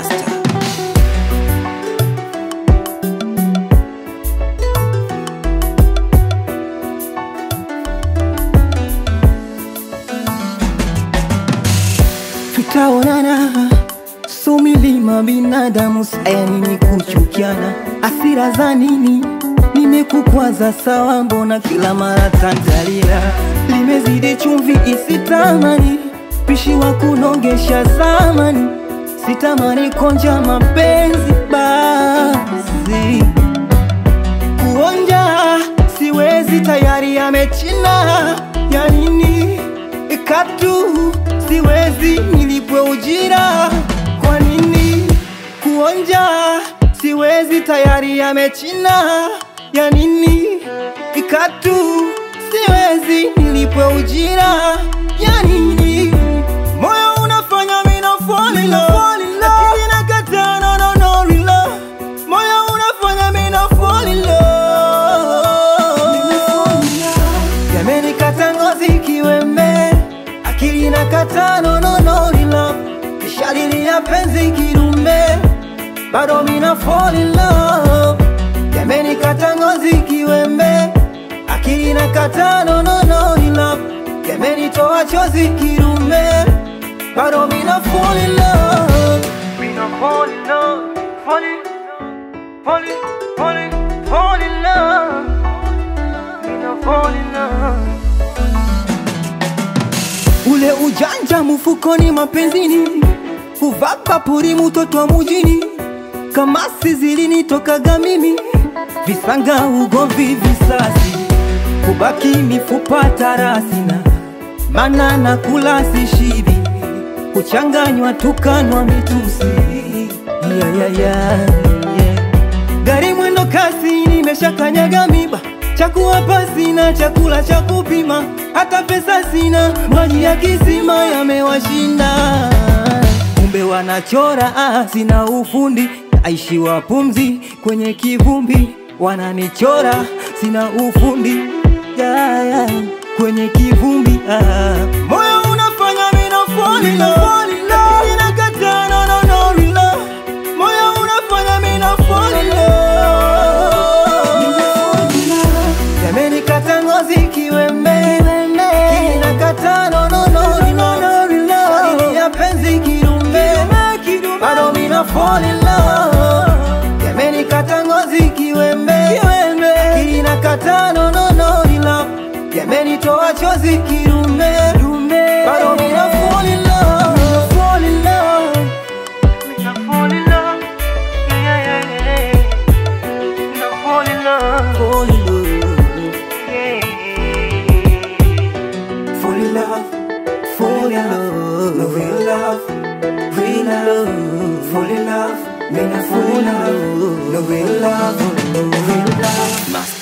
Master. tutaonana so milima binadamu sayani ni kuchukiana asira za nini nimekukwaza sawa mbona kila mara tantalila limezidi chumvi isitamani pishi wa kunongesha zamani sitamani konja mapenzi basi kuonja siwezi tayari yamechina ya nini katu siwezi nilipwe ujira kwa nini kuonja siwezi tayari yamechina ya nini katu siwezi nilipwe ujira ya nini moyo unafanya mina fall in love Akili inakataa, no, no, no, real moyo unafanya mina fall in love yamenikata ngozi kiwembe akili na katano nonolila kishalilia penzi kidume bado mina fall in love yamenikata ngozi kiwembe akili na katano nonolila yamenitoa chozi kidume bado mina fall in love mina fall in love fall in fall in fall in fall in love mina fall in love ule ujanja mfukoni mapenzini kuvaa papuri mtoto wa mujini kama sizilini tokaga mimi visanga ugomvi visasi kubaki mifupa tarasina mana na kula sishibi kuchanganywa tukanwa mitusi yeah, yeah, yeah, yeah. gari mwendo kasi nimeshakanyaga miba chakuwapa sina chakula cha kupima hata pesa sina maji ya kisima yamewashinda kumbe wanachora ah, sina ufundi aishiwa pumzi kwenye kivumbi wananichora sina ufundi yeah, yeah. kwenye kivumbi ah. moyo unafanya mina fall in love. Inakataa, no, no, no, real love. moyo unafanya mina fall in love. yamenikata ngozi kiwembe kinakata nononorilili ya penzi kidume bado mina fall in love yamenikata ngozi kiwembe kinakata nononorila yamenitoa chozi kidume bado mina fall in love fall in love mina fall in love yeah, yeah, yeah. mina fall in love fall in love Fall in love, fall in love, no real love, real love, fall in love, me not fall in love, no real love, real love. Master.